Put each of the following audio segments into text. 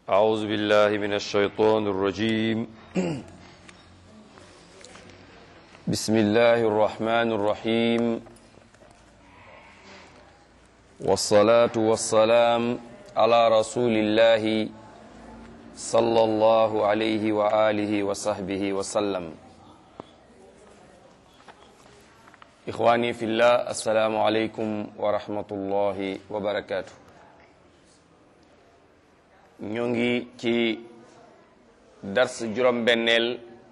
أعوذ بالله من الشيطان الرجيم بسم الله الرحمن الرحيم والصلاة والسلام على رسول الله صلى الله عليه وآله وصحبه وسلم إخواني في الله السلام عليكم ورحمة الله وبركاته ñoo ngi ci dars juróom-benneel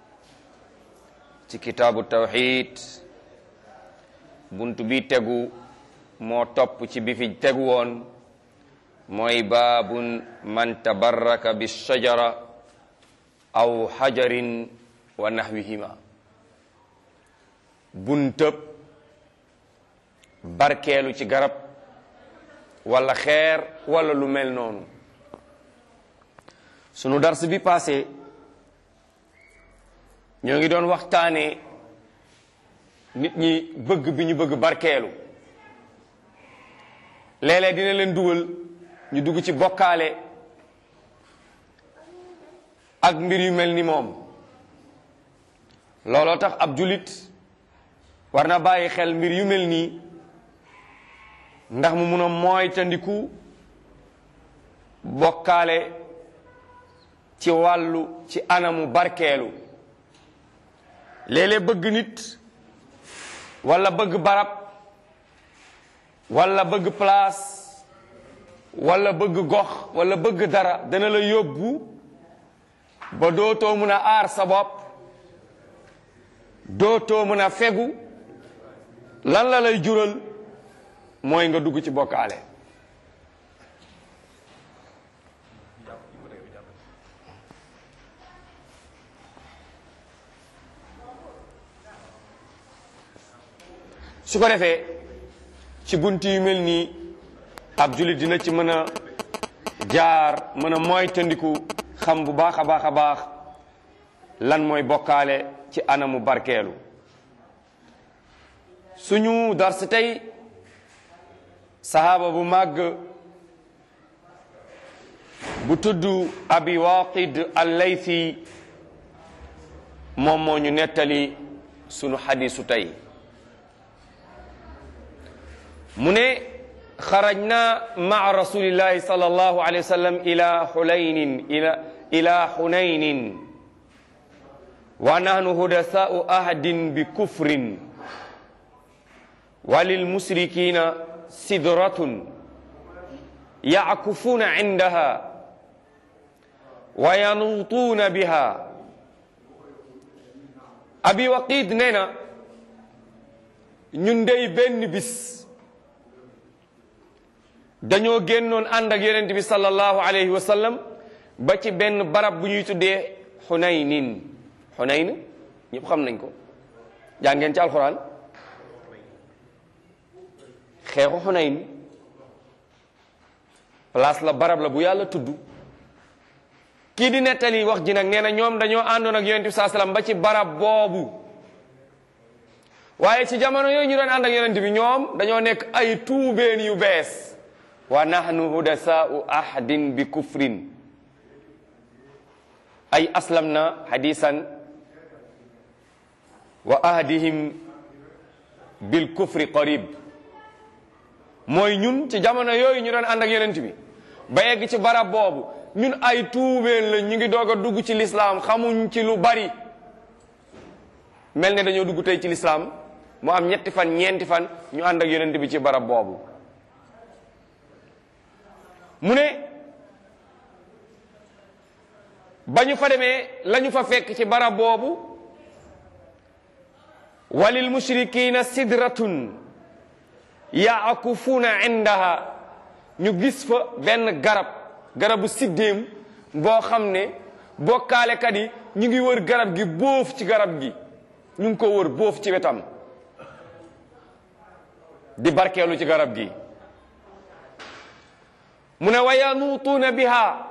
ci kitaabu tawxid bunt bi tegu moo topp ci bi fi tegu woon mooy baabun man tabarraka bi shajara aw xajarin wa naxwihima buntëb barkeelu ci garab wala xeer wala lu mel noonu sunu dars bi passé ñoo ngi doon waxtaane nit ñi bëgg bi ñu bëgg barkeelu léeg-léeg dina leen dugal ñu dugg ci bokkaale ak mbir yu mel ni moom looloo tax ab julit war na bàyyi xel mbir yu mel nii ndax mu mun a moytandiku bokkaale ci wàllu ci anamu barkeelu léeg-léeg bëgg nit walla bëgg barab walla bëgg place walla bëgg gox walla bëgg dara dana la yóbbu ba dootoo mën a aar sa bopp dootoo mën a fegu lan la lay jural mooy nga dugg ci bokkaale su ko defee ci bunt yu mel nii ab jullit dina ci mën a jaar mën a moytandiku xam bu baax a baax a baax lan mooy bokkaale ci anamu barkeelu suñu dars tey sahaaba bu màgg bu tudd abi waqid al-laythi moom moo ñu nettali sunu xadisu tey mu ne xarajna maa rasulillahi sal allahu alayhi wa sallam ila xunaynin ila ila xunaynin wa nahnu hudasaau ahadin bi kufrin wa lilmusrikina sidratun yackufuuna cindaha wa yanuutuuna biha abi waqid nee na ñun dey benn bis dañoo génnoon ànd ak yonent bi sallallahu alayhi wa sallam ba ci benn barab bu ñuy tuddee xunaynin xunayn ñëpp xam nañ ko jàng ngeen ci alxuraan xeexu xunayn place la barab la bu yàlla tudd kii di nettali wax ji nag nee na ñoom dañoo àndoon ak yonent bi saa sallam ba ci barab boobu waaye ci jamono yooyu ñu doon ànd ak yonent bi ñoom dañoo nekk ay tuubeen yu bees wa nahnu hudasaau ahadin bi kufrin ay aslamna hadisan wa ahdihim bil kufri qarib mooy ñun ci jamono yooyu ñu doon ànd ak yonent bi ba yegg ci barab boobu ñun ay tuubeen la ñu ngi doog a dugg ci lislaam xamuñ ci lu bari mel ne dañoo dugg tey ci lislaam mu am ñetti fan ñeenti fan ñu ànd ak yonent bi ci barab boobu mu ne ba ñu fa demee la ñu fa fekk ci barab boobu walil mushrikina sidratun yaakufuuna indaha ñu gis fa benn garab garabu siddéem boo xam ne bokkaalekat yi ñu ngi wër garab gi bóof ci garab gi ñu ngi ko wër bóof ci wetam di barkeelu ci garab gi mu ne wa yanuutuuna biha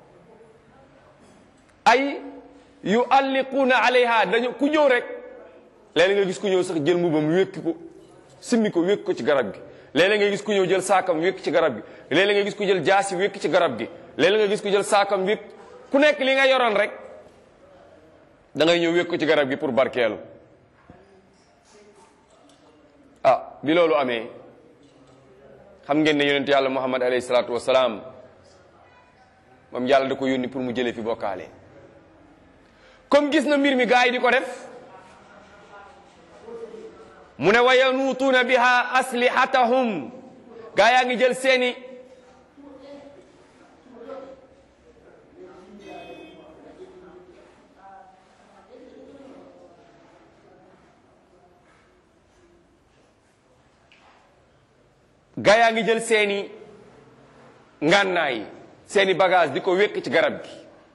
ay yualliquuna alayha dañu ku ñëw rek léeg-léeg nga gis ku ñëw sax jël mbubam wékki ko simmi ko wékk ko ci garab gi léeg-léeg nga gis ku ñëw jël saakam wékk ci garab gi léeg-léeg nga gis ku jël jaasi wékk ci garab gi léeg nga gis ku jël saakam wékk ku nekk li nga yoroon rek da ngay ñëw wékk ko ci garab gi pour barkeelu ah bi loolu amee xam ngeen ne yonent yàlla muhammad alayhi salaatu wasalaam moom yàlla da ko yónni pour mu jëlee fi bokkaale comme gis na mbir mi gaa yi di ko def mu ne wa yanuutuuna biha aslihatahum gaa yaa ngi jël seeni gaa yaa ngi jël seeni ngànnaay seeni bagage di ko wékk ci garab gi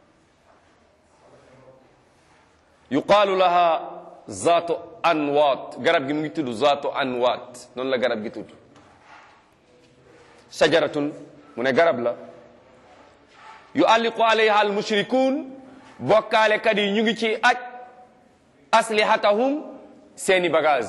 yuqaalu laha zaatu anwaat garab gi mu ngi tudd zaatu anwaat noonu la garab gi tudd shajaratun mu ne garab la yu alliqu alayha al mushrikuun bokkaalekat yi ñu ngi ci aj aslihatahum seeni bagage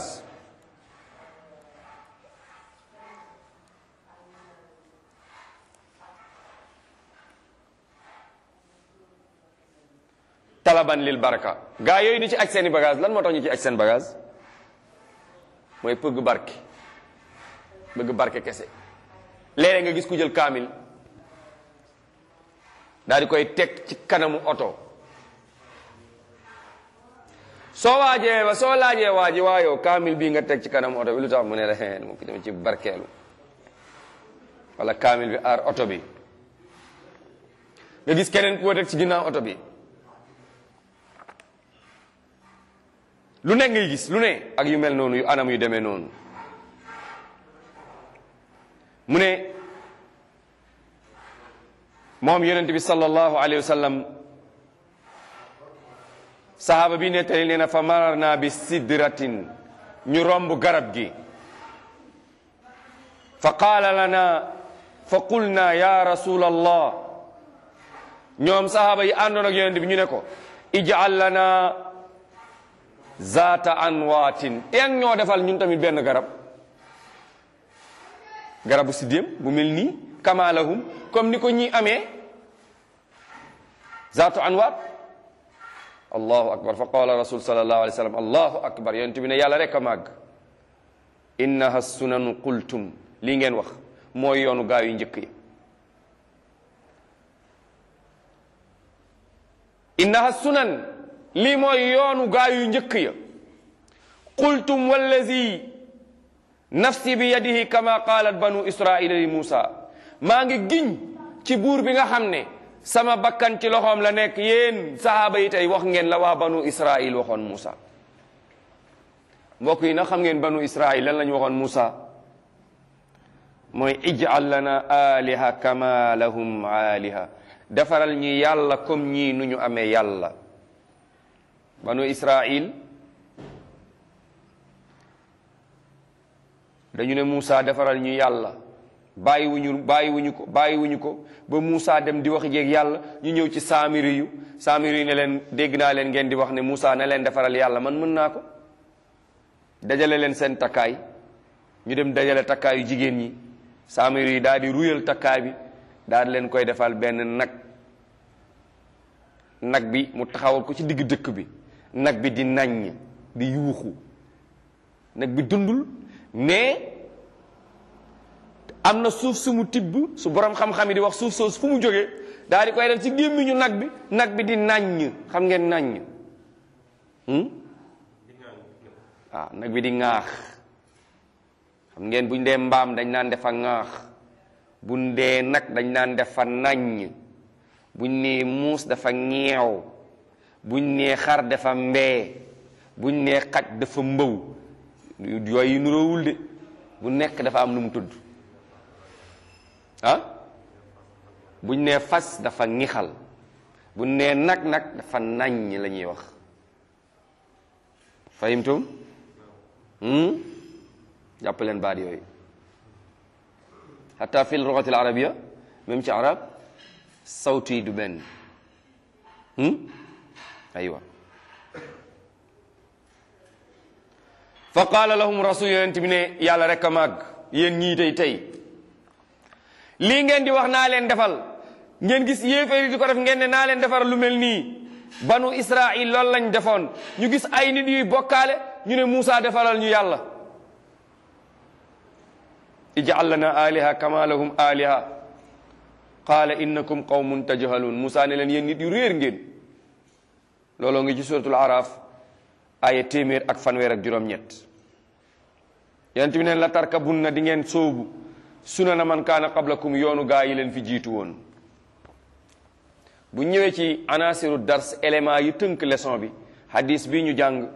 talaban lil baraka gaa yooyu di ci aj seeni bagage lan moo tax ñu ci aj seen bagage mooy pëgg barke bëgg barke kese léeg nga gis ku jël kaamil daal di koy teg ci kanamu oto soo waajee ba soo laajee waaji waayoo kaamil bii nga teg ci kanamu oto bi lu tax mu ne la mu ko dem ci barkeelu wala kaamil bi aar oto bi nga gis keneen ku ko teg ci ginnaaw oto bi lu ne ngay gis lu ne ak yu mel noonu yu anam yu demee noonu mu ne moom yonent bi sallallahu alayhi wa sallam sahaaba bi nettali nee na fa mararna bi sidratin ñu romb garab gi fa qaala lana fa qulna ya rasul allah ñoom sahaaba yi àndoon ak yonent bi ñu ne ko ij'al lana zaata anwaatin teen ñoo defal ñun tamit benn garab garabu siddéem bu mel nii kamalahum comme ni ko ñi amee zaatu anwaat allahu akbar fa qala rasul sallallahu alayhi wa sallam allahu akbar yonent bi ne yàlla rek a màgg innaha sunanu qultum lii ngeen wax mooy yoonu gaa yu njëkk yi innaha sunan lii mooy yoonu gaa yu njëkk ya qultum wallazi nafsi bi yadihi kama qaalat banu israila li muusa maa ngi giñ ci buur bi nga xam ne sama bakkan ci loxoom la nekk yéen sahaaba yi tey wax ngeen la waa banu israil waxoon muusa mbokk yi nag xam ngeen banu israil lan la ñu waxoon muusa mooy ij'al lana aliha kama lahum aliha defaral ñi yàlla comme ñii nu ñu amee yàlla banu israil dañu ne Moussa defaral ñu yàlla bàyyiwuñu bàyyiwuñu ko bàyyiwuñu ko ba Moussa dem di wax jeeg yàlla ñu ñëw ci saamiri yu saamiri yu ne leen dégg naa leen ngeen di wax ne Moussa na leen defaral yàlla man mën naa ko dajale leen seen takkaay ñu dem dajale takkaayu jigéen ñi saamiri yi daal di ruyal takkaay bi daal di leen koy defal benn nag nag bi mu taxawal ko ci digg dëkk bi nag bi di naññ di yuuxu nag bi dundul mais am na suuf su mu tibb su borom xam-xam yi di wax suuf soosu fu mu jógee daal di koy def ci gémmiñu nag bi nag bi di naññ xam ngeen naññ waaw nag bi di ŋaax xam ngeen buñ dee mbaam dañ naan defa ŋaax buñ dee nag dañ naan defa naññ buñ nee muus dafa ñeew buñ nee xar dafa mbee buñ nee xaj dafa mbëw yooyu nuroowul de bu nekk dafa am nu mu tudd ah buñ nee fas dafa ngixal buñ nee nag nag dafa naññ la ñuy wax fahimtum jàpp leen baat yooyu hatta fi lugati al arabia même ci arab sawtu yi du benn aywa fa qaala lahum rasul yonent bi ne yàlla rek a màgg yéen ñii tey tey lii ngeen di wax naa leen defal ngeen gis yéeféer yi di ko def ngeen ne naa leen defar lu mel nii banu israil loolu lañ defoon ñu gis ay nit yuy bokkaale ñu ne Muusa defaral ñu yàlla ij'al lana aliha kama lahum aliha qaala innakum qawmun tajhalun Muusa ne leen yéen nit yu réer ngeen looloo ngi ci suratul araf aya téeméer ak fanweer ak juróom-ñett yonent bi neen la tarkabunna di ngeen soobu sunana man kaana qablakum yoonu gaa yi leen fi jiitu woon bu ñëwee ci anasiru dars élément yi tënk leçon bi hadis bi ñu jàng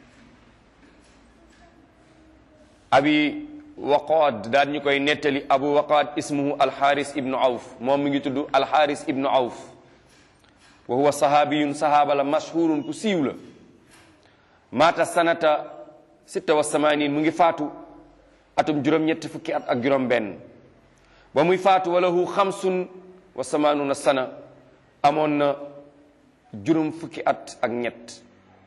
abi waqaad daal ñu koy nettali abu waqaad ismuhu alxaaris ibnu awf moom mi ngi tudd alxaaris ibnu awf wa huwa sahaabiyun sahaaba la mashhurun ku siiw la maata sanata sitta wa samanin mu ngi faatu atum juróom-ñetti fukki at ak juróom benn ba muy faatu walahu xamsun wa samanuna sana amoon na juróom fukki at ak ñett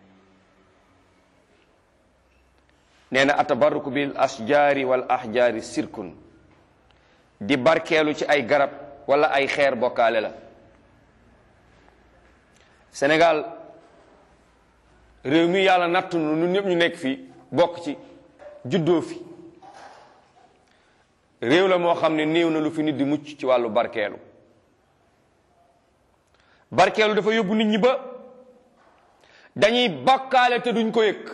nee na atabarruku bil ashjaari wal ahjaari sirkun di barkeelu ci ay garab wala ay xeer bokkaale la Sénégal réew mi yàlla nattu nu ñun ñëpp ñu nekk fii bokk ci juddoo fi réew la moo xam ne néew na lu fi nit di mucc ci wàllu barkeelu barkeelu dafa yóbbu nit ñi ba dañuy bakkaale te duñ ko yëg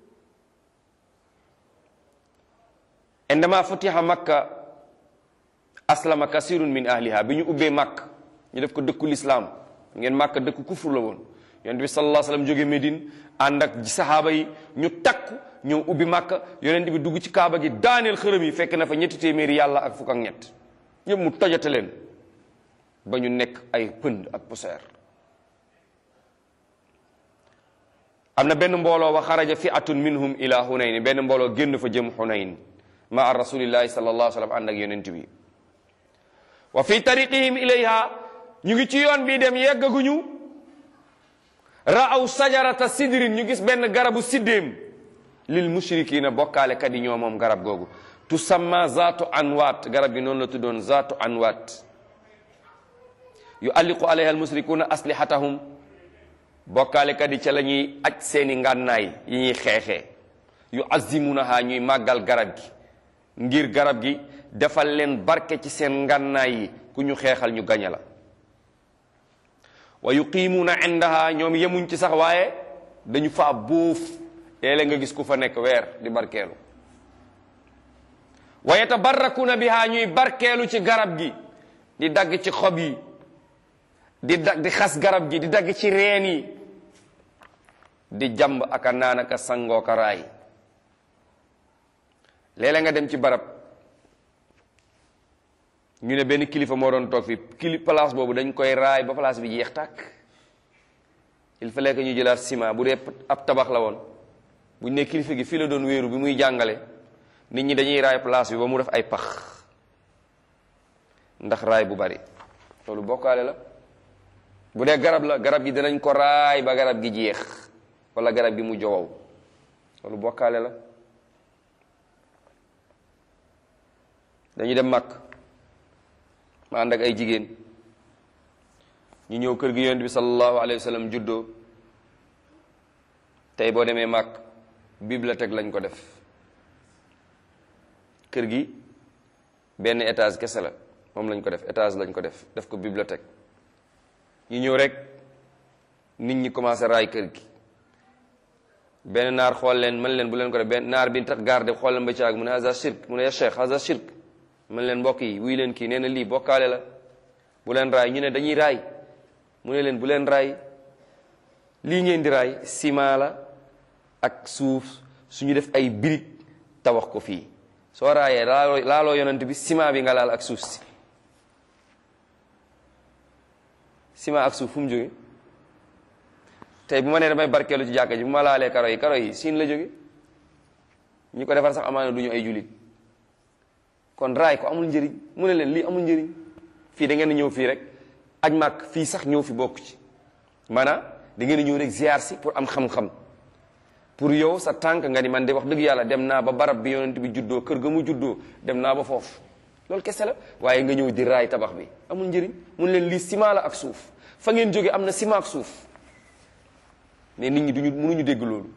indama futiha makka aslama kasirun min ahliha bi ñu ubbee màkk ñu def ko dëkku lislaam ngeen màkk dëkku kufur la woon yonent bi sallallahu alayhi wasallam jóge Médine ànd ak sahaaba yi ñu takku ñëw ubbi màkk yonent bi dugg ci kaaba gi daaneel xërëm yi fekk na fa ñetti téeméeri yàlla ak fukk ak ñett yëpp mu tojate leen ba ñu nekk ay pënd ak poussière am na benn mbooloo wa xaraja fi'atun minhum ila hunayn benn mbooloo génn fa jëm hunayn maa rasulillahi sallallahu alayhi wasallam ànd ak yonent bi wa fi tariqihim ilayha ñu ngi ci yoon bii dem yeggaguñu raaw sajarata sidrin ñu gis benn garabu siddéem lil mushrikina bokkaale kat yi ñoo moom garab googu tusamma zaatu anwaat garab gi noonu la tuddoon zaatu anwaat yu alliqu alayha al musrikuuna aslihatahum bokkaale kat yi ca la ñuy aj seeni ngànnaay yi ñuy xeexee yu azimunaha ñuy màggal garab gi ngir garab gi defal leen barke ci seen ngànnaay yi ku ñu xeexal ñu gaña la wa yuqimuuna indaha ñoom yemuñ ci sax waaye dañu faa bóof léeg-léeg nga gis ku fa nekk weer di barkeelu wa yatabarrakuna biha ñuy barkeelu ci garab gi di dagg ci xob yi di dagg di xas garab gi di dagg ci reen yi di jàmb aka naan aka sangoo ka raay léeg-léeg nga dem ci barab ñu ne benn kilifa moo doon toog fi kili place boobu dañ koy raay ba place bi jeex tàkk il fallait que ñu jëlaat ciment bu dee ab tabax la woon bu ñu ne kilifa gi fii la doon wéeru bi muy jàngale nit ñi dañuy raay place bi ba mu def ay pax ndax raay bu bari loolu bokkaale la bu dee garab la garab gi danañ ko raay ba garab gi jeex wala garab gi mu jowow loolu bokkaale la dañu dem màkk ma ànd ak ay jigéen ñu ñëw kër gi yonent bi sallallahu alayhi wa sallam juddoo tey boo demee màkk bibliothèque lañ ko def kër gi benn étage kese la moom lañ ko def étage lañ ko def def ko bibliothèque ñu ñëw rek nit ñi commencé raay kër gi benn naar xool leen mën leen bu leen ko def benn naar bi tax garde xool leen ba caag mu ne haza shirk mu ne ya cheikh haza shirk mën leen mbokk yi wuy leen kii nee na lii bokkaale la bu leen raay ñu ne dañuy raay mu ne leen bu leen raay lii ngeen di raay ciment la ak suuf suñu def ay brique tabax ko fii soo raayee laaloo laaloo yonent bi ciment bi nga laal ak suuf si ciment ak suuf fu mu jóge tey bu ma nee damay barkeelu ci jàkka ji bu ma laalee karo yi karo yi siin la jóge ñu ko defar sax amaana du ñu ay julit kon raay ko amul njëriñ mu ne leen lii amul njëriñ fii da ngeen ñëw fii rek aj màkk fii sax ñëw fi bokk ci maanaam da ngeen ñëw rek ziar si pour am xam-xam pour yow sa tànk nga ni man de wax dëgg yàlla dem naa ba barab bi yonent bi juddoo kër ga mu juddoo dem naa ba foofu loolu kese la waaye nga ñëw di raay tabax bi amul njëriñ mun leen lii ciment la ak suuf fa ngeen jóge am na ciment ak suuf mais nit ñi duñu mënuñu dégg loolu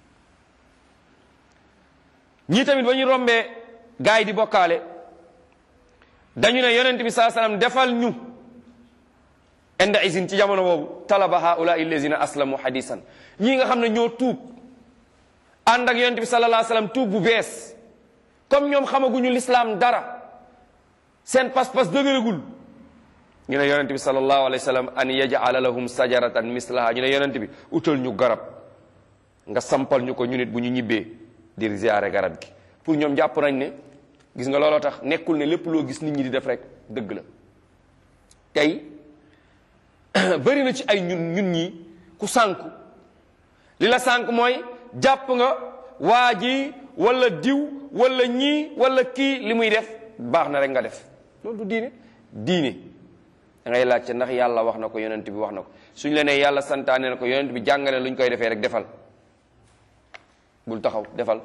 ñii tamit ba ñu rombee gaay yi di bokkaale dañu ne yonent bi saa salaam defal ñu inda isin ci jamono boobu talaba haula illazina aslamu hadisan ñii nga xam ne ñoo tuub ànd ak yonent bi sallallahu alayhi wasallam tuub bu bees comme ñoom xamaguñu lislaam dara seen pas-pas dëgëragul ñu ne yonent bi sallallahu alayhi wasallam an yaj'ala lahum sajaratan mislaha ñu ne yonent bi utal ñu garab nga sampal ñu ko ñu nit bu ñu ñibbee di ziyaare garab gi pour ñoom jàpp nañ ne gis nga looloo tax nekkul ne lépp loo gis nit ñi di def rek dëgg la tey bëri na ci ay ñun ñun ñi ku sànku li la sànk mooy jàpp nga waa ji wala diw wala ñii wala kii li muy def baax na rek nga def loolu du diine diine da ngay laajte ndax yàlla wax na ko yonent bi wax na ko suñ la nee yàlla santaane na ko yonent bi jàngale lu ñu koy defee rek defal bul taxaw defal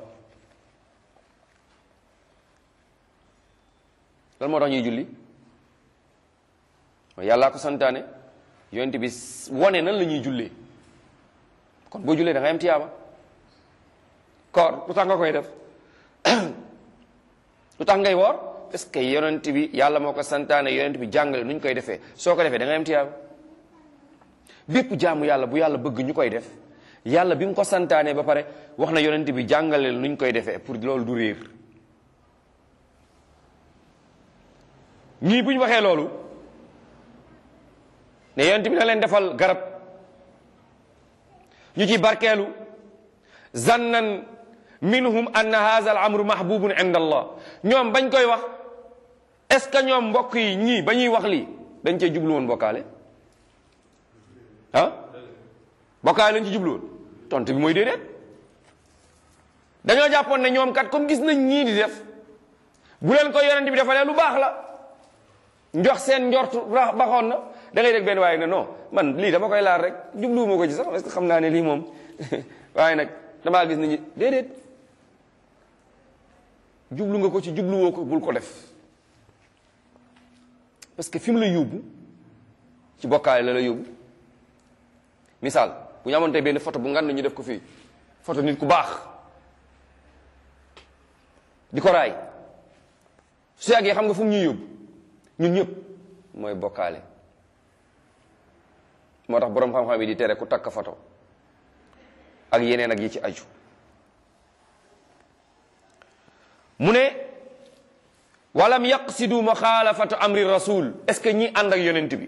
loolu moo tax ñuy julli mooy yàllaa ko santaane yonent bi wone nan la ñuy jullee kon boo jullee da ngay am tiyaaba koor lu tax nga koy def lu tax ngay woor parce que yonent bi yàlla moo ko santaane yonent bi jàngale nu ñu koy defee soo ko defee da ngay am tiyaaba bépp jaamu yàlla bu yàlla bëgg ñu koy def yàlla bi mu ko santaane ba pare wax na yonent bi jàngale nu ñu koy defee pour loolu du réer ñii bu ñu waxee loolu ne yonent bi na leen defal garab ñu ci barkeelu zannan minhum anna hadha al amru mahbubun inda allah ñoom bañ koy wax est ce que ñoom mbokk yi ñii ba ñuy wax lii dañ cee jublu woon bokkaale ah bokkaale lañ ci jublu woon tontu bi mooy déedéet dañoo jàppoon ne ñoom kat comme gis nañ ñii di def bu leen ko yonent bi defalee lu baax la njox seen njortu baxoon na da ngay dégg benn waaye ne non man lii dama koy laal rek jubluwuma ko ci sax parce que xam naa ne lii moom waaye nag damaa gis nañu déedéet jublu nga ko ci jubluwoo ko bul ko def parce que fi mu la yóbbu ci bokkaale la la yóbbu misaal bu ñu amoon tey benn photo bu ngan ñu def ko fii photo nit ku baax di ko raay su yàggee xam nga fu mu ñuy yóbbu ñun ñëpp mooy bokkaale moo tax boroom xam-xam yi di tere ku takk photo ak yeneen ak yi ci aju mu ne walam yaqsidu muxaalafatu amri rasul est ce que ñi ànd ak yonent bi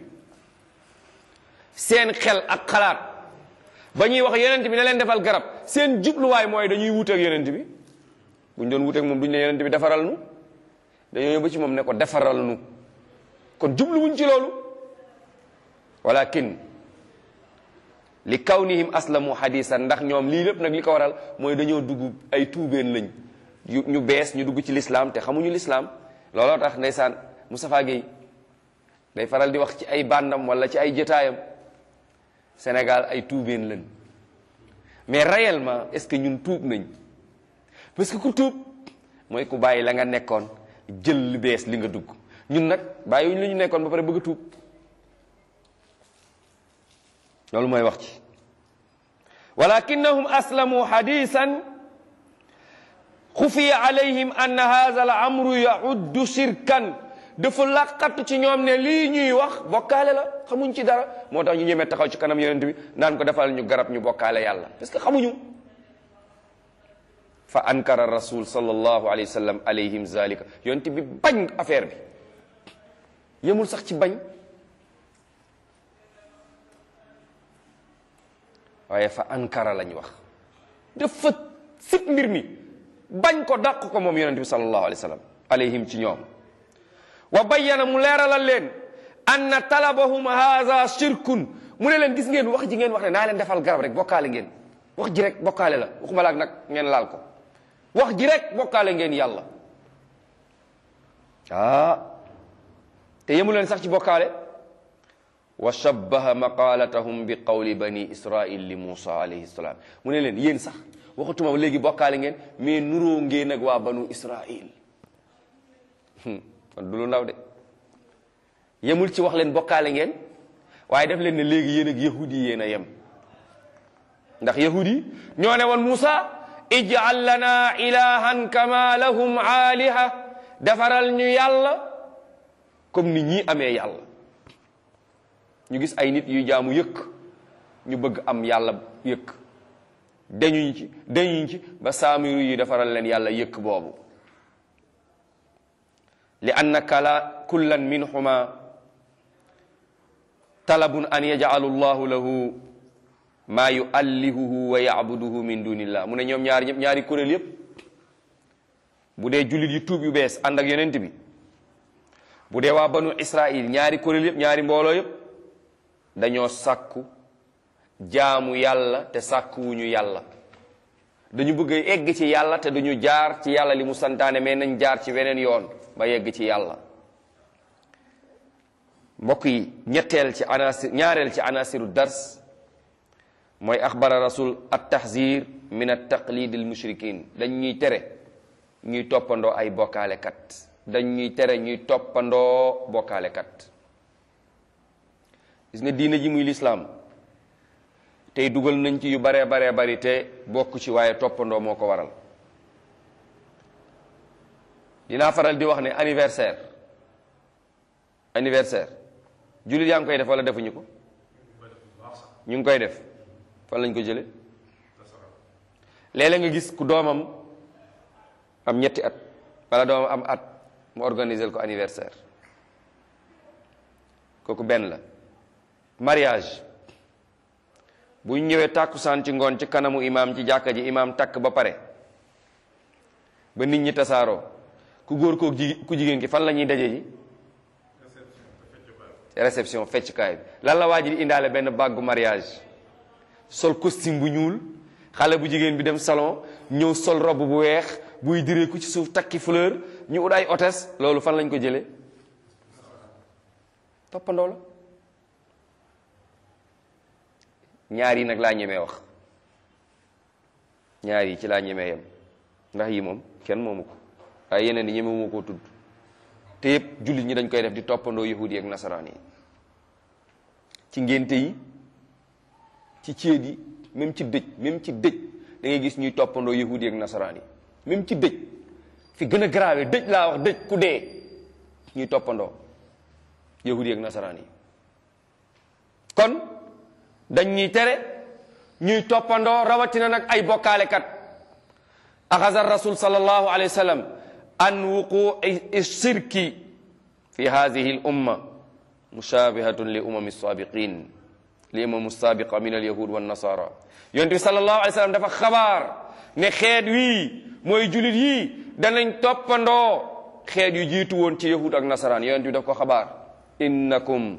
seen xel ak xalaat ba ñuy wax yonent bi ne leen defal garab seen jubluwaay mooy dañuy wuuteeg yonent bi buñ doon wuuteeg moom duñ ne yonent bi defaral nu dañoo ñëw ba ci moom ne ko defaral nu kon jubluwuñ ci loolu walakin li kawnihim aslamu hadisan ndax ñoom lii lépp nag li ko waral mooy dañoo dugg ay tuubeen lañ yu ñu bees ñu dugg ci lislaam te xamuñu lislaam looloo tax ndeysaan Moustapha Guèye day faral di wax ci ay bàndam wala ci ay jotaayam Sénégal ay tuubeen lañ mais réellement est-ce que ñun tuub nañ parce que ku tuub mooy ku bàyyi la nga nekkoon jël lu bees li nga dugg ñun nag bàyyiwuñ li ñu nekkoon ba pare bëgg a tuub loolu mooy wax ci walakinnahum aslamu hadisan xufiya alayhim anna hadha al amru yauddu shirkan dafa laqatu ci ñoom ne lii ñuy wax bokkaale la xamuñ ci dara moo tax ñu ñemee taxaw ci kanam yonent bi naan ko defal ñu garab ñu bokkaale yàlla parce que xamuñu fa ankara rasul sallallahu alayhi wa sallam alayhim zalika yonent bi bañ affaire bi yemul sax ci bañ waaye fa ankara lañ wax dafa sib mbir mi bañ ko dàq ko moom yonente bi sallallahu alayhi wa sallam alayhim ci ñoom wa bayyana mu leeralal leen anna talabahum haza shirkun mu ne leen gis ngeen wax ji ngeen wax ne naa leen defal garab rek bokkaale ngeen wax ji rek bokkaale la waxuma laak nag ngeen laal ko wax ji rek bokkaale ngeen yàlla ah te yemu leen sax ci bokkaale wa shabbaha maqalatahum bi qawli bani israil li musa alayhi salaam mu ne leen yéen sax waxatuma léegi bokkaale ngeen mais nuroo ngeen ak waa banu israil kon du lu ndaw de yemul ci wax leen bokkaale ngeen waaye def leen ne léegi yéen ak yahudi yi yéen a yem ndax yahudi ñoo ne woon Musa ij'al lana ilahan kama lahum aaliha defaral ñu yàlla comme ni ñii amee yàlla ñu gis ay nit yuy jaamu yëkk ñu bëgg am yàlla yëkk dañuñ ci dañuñ ci ba saamiru yi defaral leen yàlla yëkk boobu li anna kala kullan minhuma talabun an yaj'alu llahu lahu maa yuallihuhu wa yacbuduhu min dunillah mu ne ñoom ñaari ñëpp ñaari kuréel yëpp bu dee jullit yu tuub yu bees ànd ak yonent bi bu dee waa banu israil ñaari kuréel yëpp ñaari mbooloo yëpp dañoo sàkku jaamu yàlla te sàkkuwuñu yàlla dañu bëgg a egg ci yàlla te duñu jaar ci yàlla li mu santaane mais nañ jaar ci weneen yoon ba yegg ci yàlla mbokk yi ñetteel ci anasir ñaareel ci anasiru dars mooy axbara rasul at tahzir min at taqlid al mushrikin dañ ñuy tere ñuy toppandoo ay bokkaalekat dañ ñuy tere ñuy toppandoo bokkaalekat gis nga diine ji muy lislaam tey dugal nañ ci yu baree baree bari te bokk ci waaye toppandoo moo ko waral dinaa faral di wax ne anniversaire anniversaire jullit yaa ngi koy def wala defuñu ko ñu ngi koy def fan lañ ko jële léeg-léeg nga gis ku doomam am ñetti at wala doomam am at mu organiser ko anniversaire kooku benn la mariage bu ñu ñëwee tàkkusaan ci ngoon ci kanamu imaam ci jàkka ji imaam takk ba pare ba nit ñi tasaaroo ku góor kook ji ku jigéen ki fan la ñuy daje ji réception feccukaay bi lan la waa ji di indaale benn bàggu mariage sol costume bu ñuul xale bu jigéen bi dem salon ñëw sol robe bu weex buy direeku ci suuf takki fleur ñu ut ay hôtesse loolu fan lañ ko jëlee toppandoo la ñaar yi nag laa ñemee wax ñaar yi ci laa ñemee yem ndax yi moom kenn moomu ko waaye yeneen yi ñemewuma koo tudd te yëpp jullit ñi dañ koy def di toppandoo yahudi ak nasaraan yi ci ngénte yi ci céet yi même ci dëj même ci dëj da ngay gis ñuy toppandoo yahudi ak nasaraan yi même ci dëj fi gën a grave dëj laa wax dëj ku dee ñuy toppandoo yahudi ak nasaraan yi kon dañ ñuy tere ñuy toppandoo rawatina nag ay bokkaalekat axasa rasul sallallahu alayhi wa sallam an wuqui shirki fi hadihi l umma mushabihatun li umami sabiqin li umam sabiqa min alyahud wa nasara yonent bi sallallahu alayhi wa sallam dafa xabaar ne xeet wii mooy julit yii danañ toppandoo xeet yu jiitu woon ci yahud ak nasaraan yonent bi daf ko xabaar innakum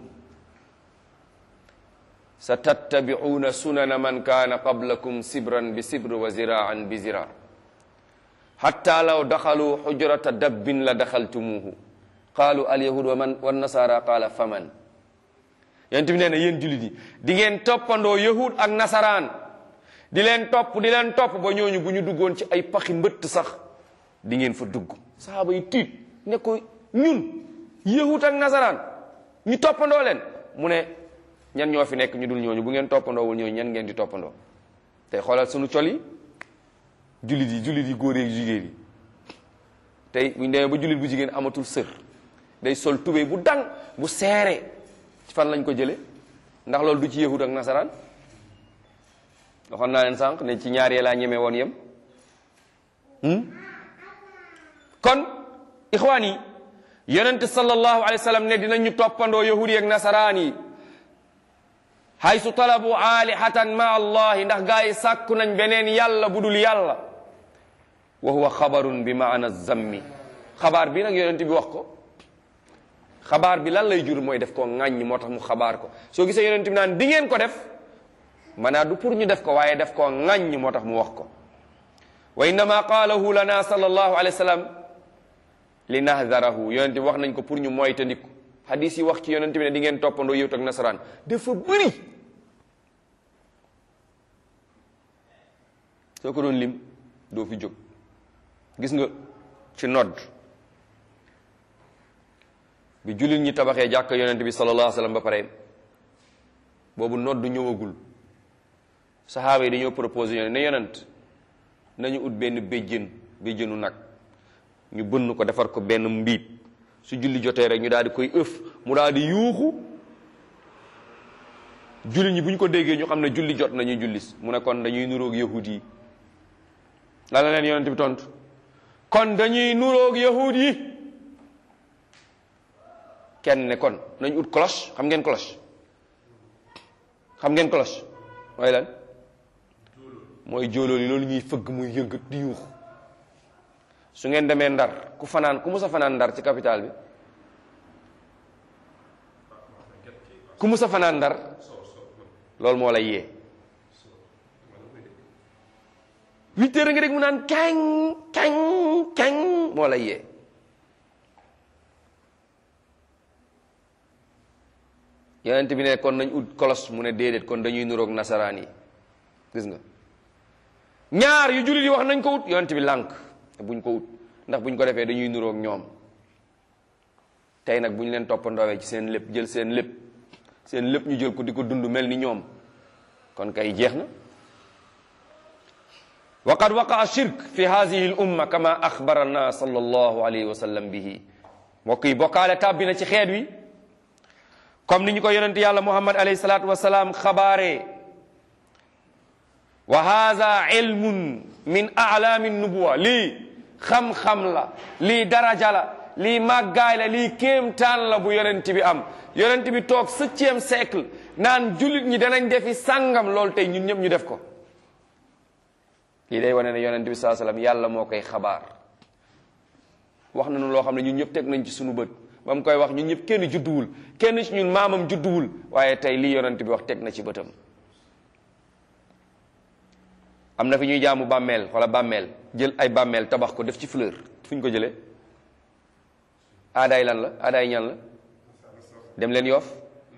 sa tattabi'una sunana man kaana qablakum sibran bi sibr wa ziraan bi zira hatta law daxalu xujrata dabbin la daxaltumuhu qaalu alyahud wa man wa nasara qaala faman yonent bi nee na yéen jullit yi di ngeen toppandoo yahud ak nasaraan di leen topp di leen topp ba ñooñu bu ñu duggoon ci ay paxi mbëtt sax di ngeen fa dugg sahaaba yi tiit ne ko ñun yahud ak nasaraan ñu toppandoo leen mu ne ñan ñoo fi nekk ñu dul ñooñu bu ngeen toppandoowul ñooñu ñan ngeen di toppandoo tey xoolal sunu col yi jullit yi jullit yi góor yi jigéen yi tey bu ñu demee ba jullit bu jigéen amatul sër day sol tubéy bu dang bu seere fan lañ ko jële ndax loolu du ci yahud ak nasaraan waxoon naa leen sànq ne ci ñaar yee laa ñemee woon yem kon ixwaan yi yonent sallallahu alayhi wa sallam ne dinañu toppandoo yahud yi ak nasaraan yi haysu talabu alihatan ma allahi ndax gaa yi sàkku nañ beneen yàlla bu dul yàlla wa huwa xabarun bi maana zammi xabaar bi nag yonent bi wax ko xabaar bi lan lay jur mooy def ko ŋàññ moo tax mu xabaar ko soo gisee yonent bi naan di ngeen ko def maanaam du pour ñu def ko waaye def ko ŋàññ moo tax mu wax ko wa innama qaalahu lana sallallahu alayhi wa sallam li nahdarahu yonent bi wax nañ ko pour ñu moytandiku hadis yi wax ci yonent bi ne di ngeen toppandoo yëwut ak nasaraan dafa bëri soo ko doon lim doo fi jóg gis nga ci nodd bi jullit ñi tabaxee jàkk yonent bi sallallahu alayhi wa sallam ba pare boobu nodd ñëwagul saxaaba yi dañoo proposé yonent ne yonent nañu ut benn béjjën béjjënu nag ñu bënn ko defar ko benn mbiib su julli jotee rek ñu daal di koy ëf mu daal di yuuxu julli ñi bu ñu ko déggee ñu xam ne julli jot nañuy jullis mu ne kon dañuy nuroog yahud yi la la leen yonent bi tontu kon dañuy nuroog yahud yi kenn ne kon nañ ut cloche xam ngeen cloche xam ngeen cloche mooy lan mooy jóolóol yi loolu ñuy fëgg muy yëngat di yuux su ngeen demee ndar ku fanaan ku mus a fanaan ndar ci capital bi ku mus a fanaan ndar loolu moo lay yee huit heures nga dégg mu naan kañ kañ kañ moo lay yee yonent bi ne kon nañ ut kolos mu ne déedéet kon dañuy nuroog nasaraan yi gis nga ñaar yu jullit yi wax nañ ko ut yonent bi lànk buñ ko ut ndax buñ ko defee dañuy nuroog ñoom tey nag bu ñu leen toppandoowee ci seen lépp jël seen lépp seen lépp ñu jël ko di ko dund mel ni ñoom kon kay jeex na wa qad waqaa shirk fi hadihi l umma kama axbarana sallallahu alayhi wa sallam bihi mbokk yi bokkaale tàbbi na ci xeet wi comme ni ñu ko yonent yàlla muhammad alayhi salaatu wasalaam xabaaree wa hada ilmun min alaami nubuwa lii xam-xam la lii daraja la lii màggaay la lii kéemtaan la bu yonent bi am yonent bi toog septième siècle naan jullit ñi danañ defi sàngam loolu tey ñun ñëpp ñu def ko lii day wane ne yonent bi saa sallam yàlla moo koy xabaar wax nañu loo xam ne ñun ñëpp teg nañ ci sunu bët ba mu koy wax ñun ñëpp kenn judduwul kenn ci ñun maamam judduwul waaye tey lii yonent bi wax teg na ci bëtam am na fi ñuy jaamu bàmmeel wala bàmmeel jël ay bàmmeel tabax ko def ci fleur fu ñu ko jëlee aadaay lan la aadaay ñan la dem leen yoof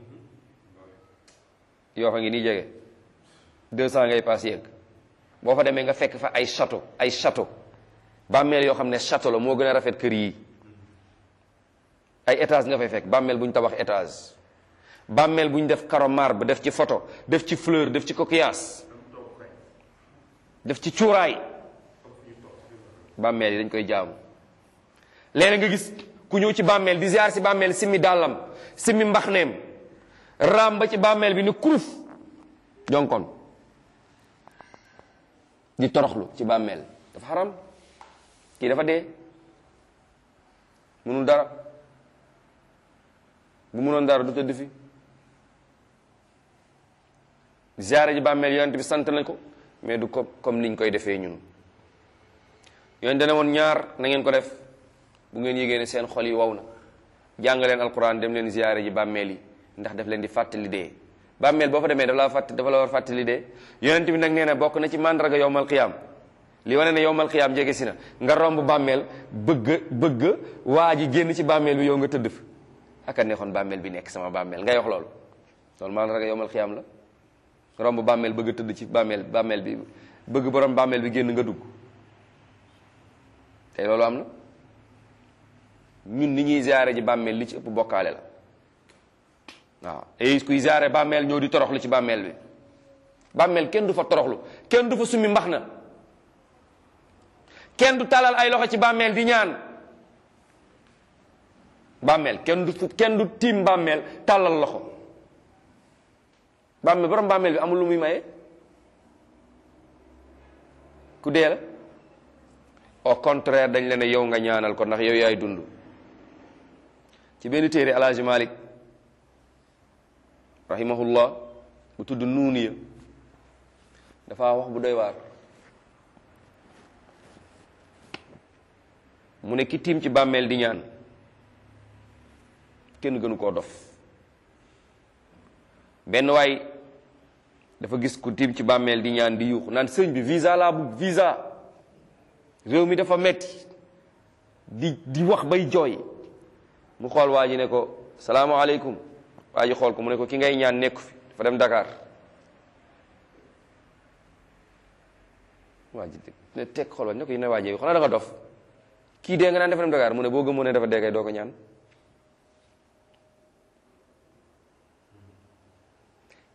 yoof a ngi nii jege deux cent ngay paas yegg boo fa demee nga fekk fa ay château ay château bàmmeel yoo xam ne château la moo gën a rafet kër yi ay étage nga fay fekk bàmmeel bu ñu tabax étage bàmmeel bu ñu def caro marbre def ci photo def ci fleur def ci coquillage def ci cuuraay bàmmeel yi dañ koy jaamu léeg nga gis ku ñëw ci bàmmeel di ziar si bàmmeel simmi dàllam simmi mbaxneem raam ba ci bàmmeel bi ni kuruf jonkon di toroxlu ci bàmmeel dafa xaram kii dafa dee munul dara bu munoon dara du tëdd fi ziare ji bàmmeel yonent bi sant nañ ko mais du ko comme niñ koy defee ñun yonent dana woon ñaar na ngeen ko def bu ngeen yégée ne seen xol yi wow na jàng leen alquran dem leen ziare ji bàmmeel yi ndax daf leen di fàttali dee bàmmeel boo fa demee dafa la fàtt dafa la war fàttali dee yonent bi nag nee na bokk na ci mandarga yowmal qiyaam li wane ne yowmal qiyaam jege si na nga romb bàmmeel bëgg bëgg waa ji génn ci bàmmeel bi yow nga tëdd fa aka neexoon bàmmeel bi nekk sama bàmmeel ngay wax loolu loolu mandarga yowmal qiyaam la romb bàmmeel bëgg tëdd ci bàmmeel bàmmeel bi bëgg borom bàmmeel bi génn nga dugg tey loolu am na ñun ni ñuy ziare ji bàmmeel li ci ëpp bokkaale la waaw et kuy ziare bàmmeel ñëw di toroxlu ci bàmmeel bi bàmmeel kenn du fa toroxlu kenn du fa summi mbax na kenn du talal ay loxo ci bàmmeel di ñaan bàmmeel kenn du kenn du tiim bàmmeel tàllal loxo bàmmeel borom bàmmeel bi amul lu muy maye ku dee la au contraire dañ la ne yow nga ñaanal ko ndax yow yaay dund ci benn téere alaaji malik rahimahullah bu tudd nuuniya dafa wax bu doy waar mu ne ki tiim ci bàmmeel di ñaan kenn gënu koo dof benn waay dafa gis ku tiim ci bàmmeel di ñaan di yuuxu naan sëñ bi visa laa bugg visa réew mi dafa metti di di wax bay jooy mu xool waa ji ne ko salaamaaleykum waa ji xool ko mu ne ko ki ngay ñaan nekku fi dafa dem Dakar waa ji ne teg xool waa ne ko yi ne waa ji xanaa da nga dof kii dee nga naan dafa dem Dakar mu ne boo gëmoon ne dafa dee kay doo ko ñaan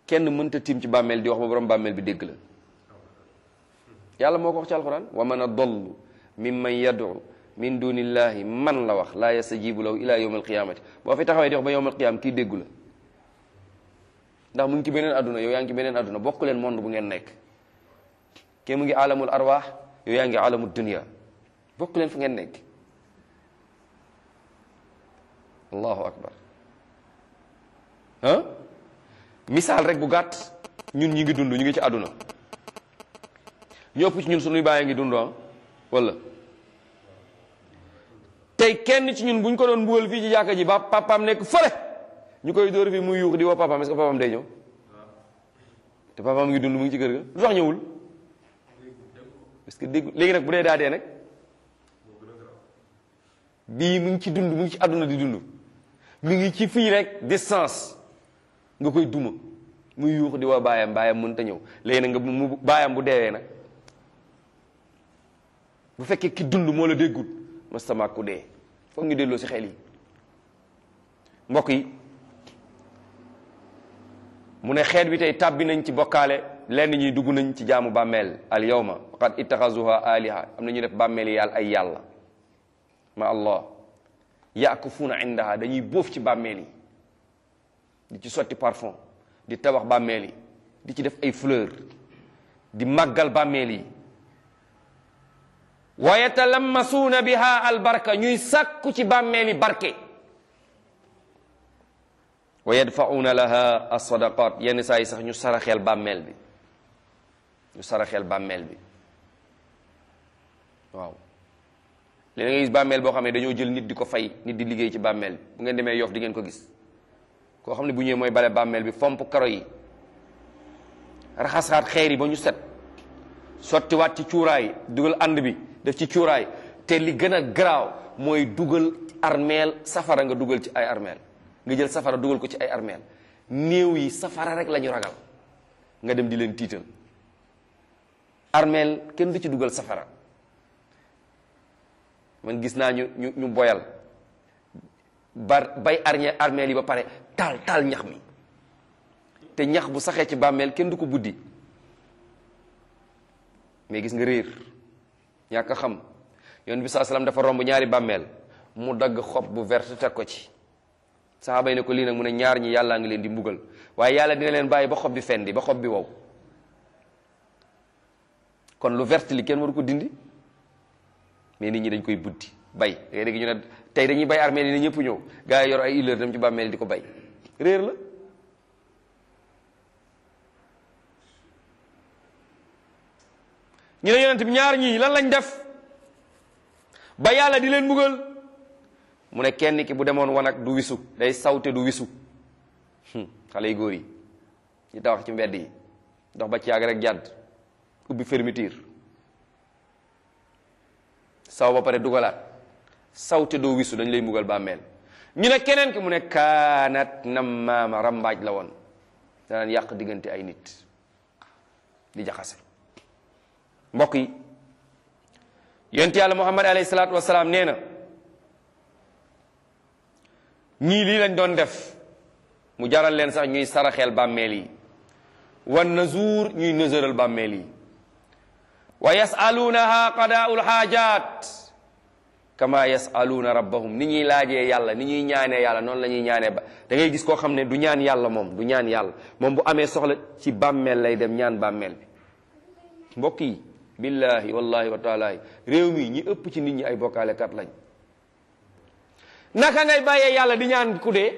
kenn mënta tiim ci bàmmeel di wax ba borom bàmmeel bi dégg la yàlla moo ko wax ci alquran wa man adallu mimman yad'u min dunillahi man la wax laa yastajibu lahu ila yawm alqiyamati boo fi taxawee di wax ba yawm alqiyama kii déggu la ndax mu ngi ci beneen adduna yow yaa ngi ci beneen adduna bokk leen monde bu ngeen nekk kii mu ngi alamul arwaax yow yaa ngi alamul dunia bokk leen fu ngeen nekk allahu akbar ah misaal rek bu gàtt ñun ñi ngi dund ñu ngi ci àdduna ñu ëpp ci ñun suñuy bàyyi ngi dund ah wala tey kenn ci ñun bu ñu ko doon mbugal fii ci jàkka ji ba papaam nekk fële ñu koy dóor fii muy yuux di woo papaam est-ce que papaam day ñëw te papaam ngi dund mu ngi ci kër ga lu tax ñëwul parce que dégg léegi nag bu dee daa dee nag bii mu ngi ci dund mu ngi ci àdduna di dund mu ngi ci fii rek distance nga koy duma muy yuux di woo baayam baayam mënut a ñëw léegi nag nga mu baayam bu deewee nag bu fekkee ki dund moo la déggul mastama ku dee foog ñu delloo si xel yi mbokk yi mu ne xeet bi tey tàbbi nañ ci bokkaale lenn ñuy dugg nañ ci jaamu bàmmeel al yawma qad ittaxazuha aliha am na ñu def bàmmeel yi yàlla ay yàlla ma allah yakufuuna indaha dañuy bóof ci bàmmeel yi di ci sotti parfum di tabax bàmmeel yi di ci def ay fleur di màggal bàmmeel yi wa yatalammasuuna biha albarka ñuy sàkku ci bàmmeel yi barke wa yadfa'uuna laha alsadaqat yenn saa yi sax ñu saraxeel bàmmeel bi ñu saraxeel bàmmeel bi waaw léegi nga gis bàmmeel boo xam ne dañoo jël nit di ko fay nit di liggéey ci bàmmeel bi bu ngeen demee yof di ngeen ko gis koo xam ne bu ñëwee mooy bale bàmmeel bi fomp karo yi raxasaat xeer yi ba ñu set sottiwaat ci cuuraay dugal ànd bi def ci cuuraay te li gën a garaaw mooy dugal armeel safara nga dugal ci ay armeel nga jël safara dugal ko ci ay armeel néew yi safara rek la ñu ragal nga dem di leen tiital armeel kenn du ci dugal safara man gis naa ñu ñu ñu boyal bar bay arñe armeel yi ba pare taal taal ñax mi te ñax bu saxee ci bàmmeel kenn du ko buddi mais gis nga réer ñàkk a xam yoon bi saa salaam dafa romb ñaari bàmmeel mu dagg xob bu verte teg ko ci saxaaba yi ne ko lii nag mu ne ñaar ñi yàllaa ngi leen di mbugal waaye yàlla dina leen bàyyi ba xob bi fendi ba xob bi wow kon lu verte li kenn waru ko dindi mais nit ñi dañ koy buddi bay da ngay dégg ñu ne tey dañuy bay armeel yi ne ñëpp ñëw gars yi yor ay illeur dem ci bàmmeel di ko bay réer la ñu ne yonent bi ñaar ñii lan lañ def ba yàlla di leen mbugal mu ne kenn ki bu demoon wanag du wisu day sawte du wisu xale yu góor yi ñu tawax ci mbedd yi dox ba ci yàgg rek jàdd ubbi fermeture saw ba pare dugalaat sawte doo wisu dañ lay mbugal bàmmeel ñu ne keneen ki mu ne kaanat nammaama rambaaj la woon danaan yàq diggante ay nit di jaxase mbokk yi yonent yàlla muhammad alayhi salaatu wasalaam nee na ñii lii lañ doon def mu jaral leen sax ñuy saraxeel bàmmeel yi wan nazuur ñuy nësëral bàmmeel yi wa yasaluunaha qadaa'ul xaajaat kama yasaluuna rabbahum ni ñuy laajee yàlla ni ñuy ñaanee yàlla noonu la ñuy ñaanee ba da ngay gis koo xam ne du ñaan yàlla moom du ñaan yàlla moom bu amee soxla ci bàmmeel lay dem ñaan bàmmeel bi mbokk yi billahi wallahi wa taalahi réew mi ñi ëpp ci nit ñi ay bokkaalekat lañ naka ngay bàyyee yàlla di ñaan ku dee